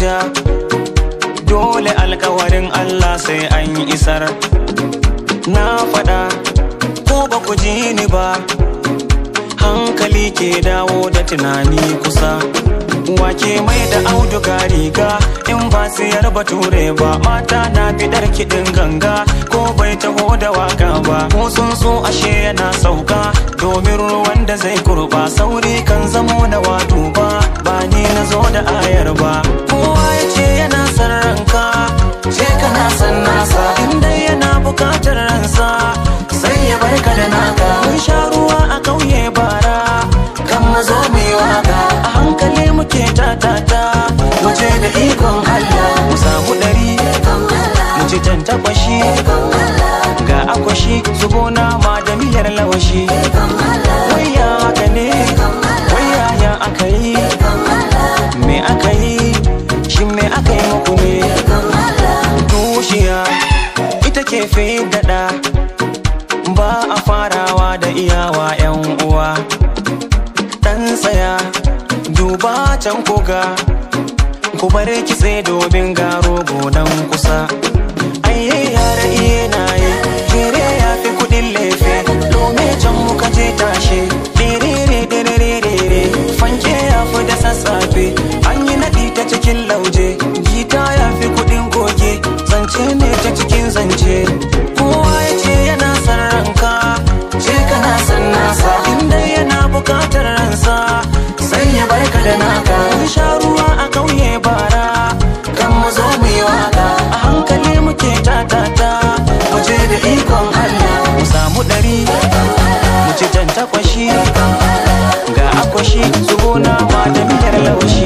ja dole alkawarin Allah sai an yi isar na faɗa ko ba ku ji ni ba hankali ke dawo da tunani kusa wake mai da auduga riga in ba siyar bature ba mata na fidar kiɗin ganga ko bai taho da waka ba ko sun so ashe yana sauka domin ruwan da zai kurba sauri kan zamo na wadu ba ba ni na zo da ayar ba kowa ya ce yana son ranka ce kana son nasa inda yana bukatar ransa sai ya barka da naka mun sha ruwa a ƙauye bara kan mazo mu yi waka a hankali muke tatata mu je da ikon Allah mu samu ɗari mu ci tantakwashi ga akwashi zubo nama da miyar lawashi waya haka ne waya ya aka yi me aka yi shin me aka yi muku ne tushiya ita ke fi daɗa ba a farawa da iyawa 'yan uwa dan tsaya duba can koga ku bar kitse domin garo gonan kusa ayye yara iye na yi jere ya fi kudin lefe lome can muka je tashe dirire dirire fanke ya fi da sassafe an yi naɗi ta cikin lauje gita ya fi kudin goge zance ne ta cikin zance kowa ya ce yana son ranka ce kana son nasa inda yana bukatar ransa sai ya barka da naka mun sha ruwa a ƙauye bara kan mu zo mu yi waka a hankali muke tatata mu je da ikon Allah mu samu ɗari mu ci tantakwashi ga akwashi zubo nama da miyar laushi